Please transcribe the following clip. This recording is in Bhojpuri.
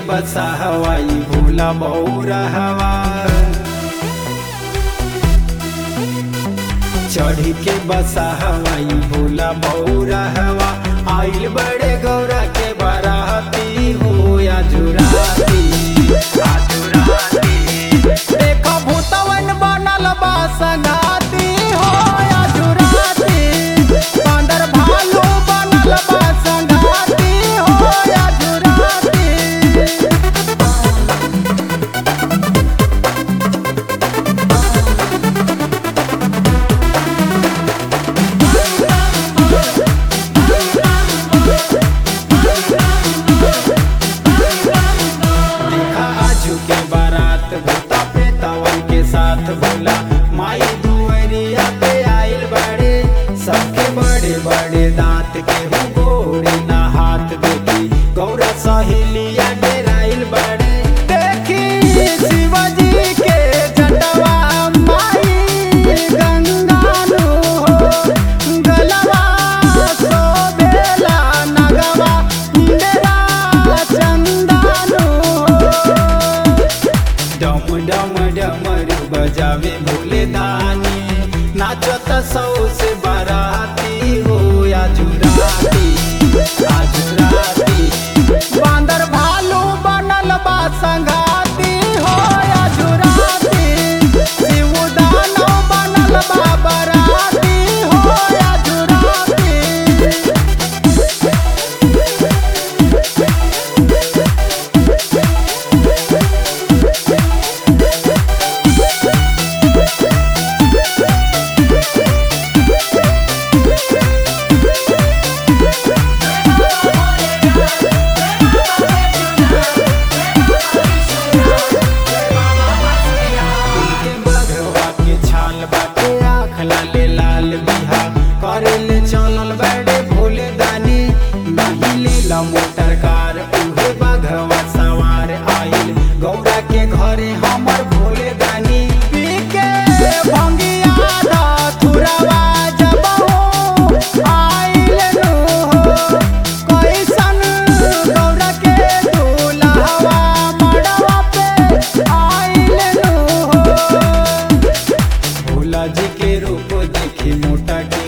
बसा हवाई भोला बौरा हवा चढ़ी के बसा हवाई भोला बौरा हवा आइल बड़े गौरा के बाराती हो या जुराती आ जुराती देखो भूतवन बनल बा संगाती हो या जुराती बांदर भालू बनल बा संगाती हो या जुराती देखा आजू के बारात भूता पेतावन के साथ बोला माई दुअरिया पे आइल बड़े सबके बड़े बड़े दांत के हु गोड़े ना हाथ देखी गौरा सहेलिया डेराइल बड़े देखी शिवजी के जटवा माई गंगानु हो गलवा शोभेला नगवा इंदिरा चंदानु डम डम डमर बजावे भोले दानी नाचत सौ से बाराती हो या जुराती आ जुराती बांदर भालू बनल बा संगाती हो या जुराती शिव दानव बनल बा बराती हो या जुराती के बघवा के छाल बाटे आँख लाले लाल बिहा करे ले चलल बड़े भोले दानी नहीं लीला मोटर कार उहे बघवा सवार आइल गौरा के घरे हमर भोले दानी पी के भंगिया धतुरवा जबहु आइल नु हो कैसन गौरा के दुल्हवा मड़वा पे आइल नु हो भोला जी के रूप देखी मोटा के